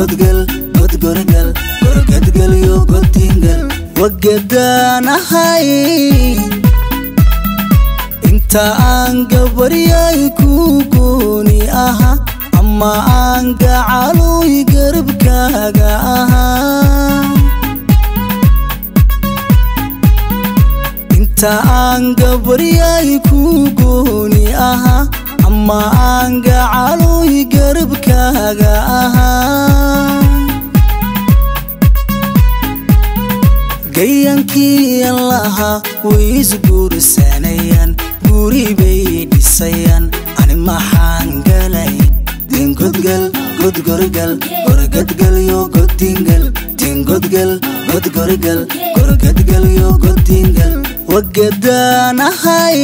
godgel godgorgal gorgadgelyo godingal wagadaanahay inta aan gabaryay ku gooni aha ama aan gacaloy garabkaaga ahaa inta aan gabaryay ku gooni aha ama aan gacaloy garabkaaga ahaa gayankii allaha way isguursanayaan guri bay dhisayaan ani maxaan galay dingodgal godgorgal gorgadgalyo godingal dingodgal godgorgal gorgadgalyo godingal wagadaanahay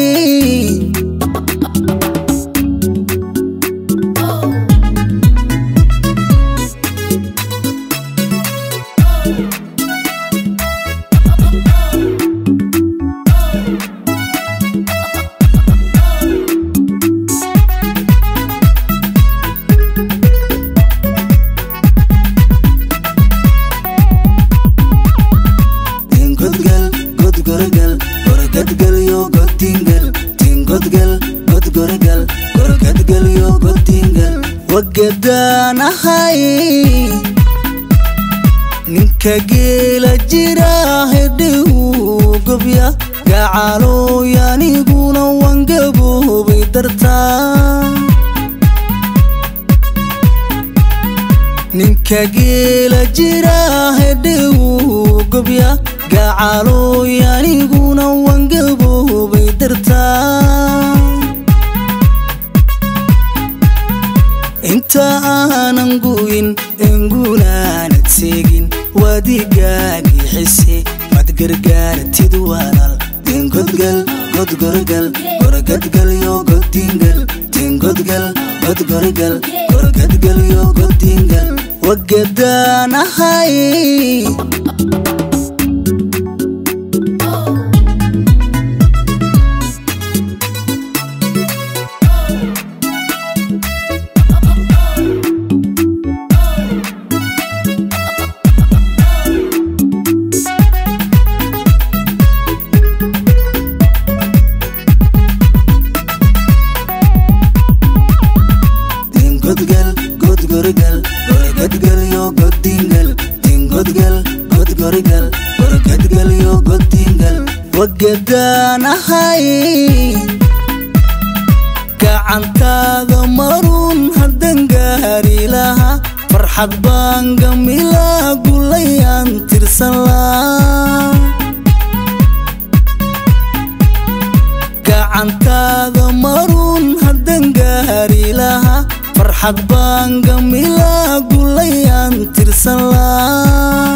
dingodgal godgorgal gorgadgalyo godingal dingodgal godgorgal gorgadgalyo godingal wagadaanahay ninka geela jira hedhigu gobya gacalooy aniguna wangaboobay dartaa ninka geela jira hedhigu gobya gacalooy aniguna wangaboobay dartaa inta aanan gu'in engunaanad seegin waadigaagii xise mad gargaartid walaal dingodgal godgorgal gorgadgalyo godingal dingodgal godgorgal gorgadgalyo godingal wagadaanahay dingodgal godgorgal gorgadgalyo godingal dingodgal godgorgal gorgadgalyo godingal wagadaanahay gacantaada maruun haddan gaari lahaa farxad baan gamilaa gulayaan tirsan laa gacantaada maruun haddan gaari lahaa farxad baan gamilaa gulayaan tirsan laa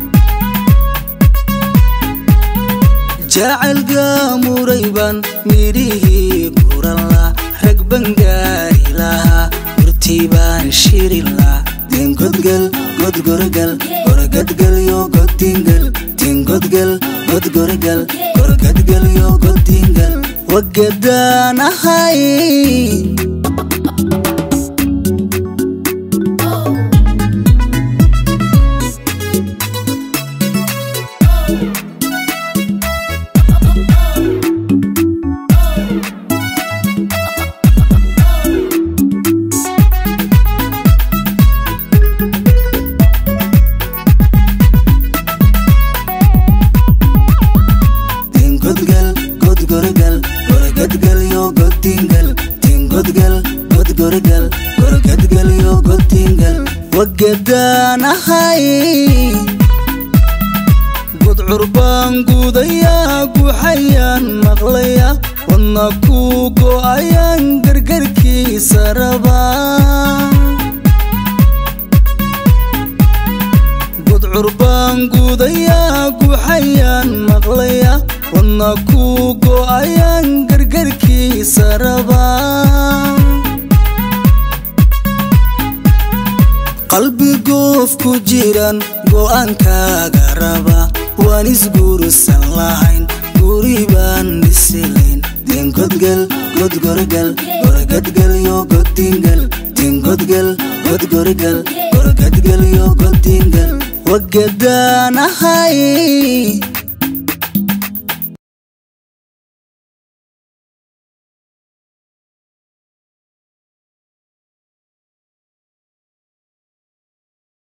jacaylka muray baan midhihii guranla rag baan gaari lahaa gurtii baan shirilaa dingodgal godgorgal gorgadgalyo godingal dingodgal godgorgal gorgadgalyo godingal wagadaanahay dingodgal godgorgal gorgadgalyo godingal dingodgal godgorgal gorgadgalyo godingal wagadaanahay gudcur baan guudayaa guxayaan maqlaya wadna ku go'ayaan gargarkiisa rabaa gudcur baan guudayaa guxayaan maqlaya wadna ku go'ayaan gargarkiisa rabaa qalbi goof ku jiran go'aankaaga raba waan isguursan lahayn guri baan dhisilayn dingodgal godgorgal gorgadgalyo godingal godin godgal godgorigal gorgadgal yo godingal wagadaan ahay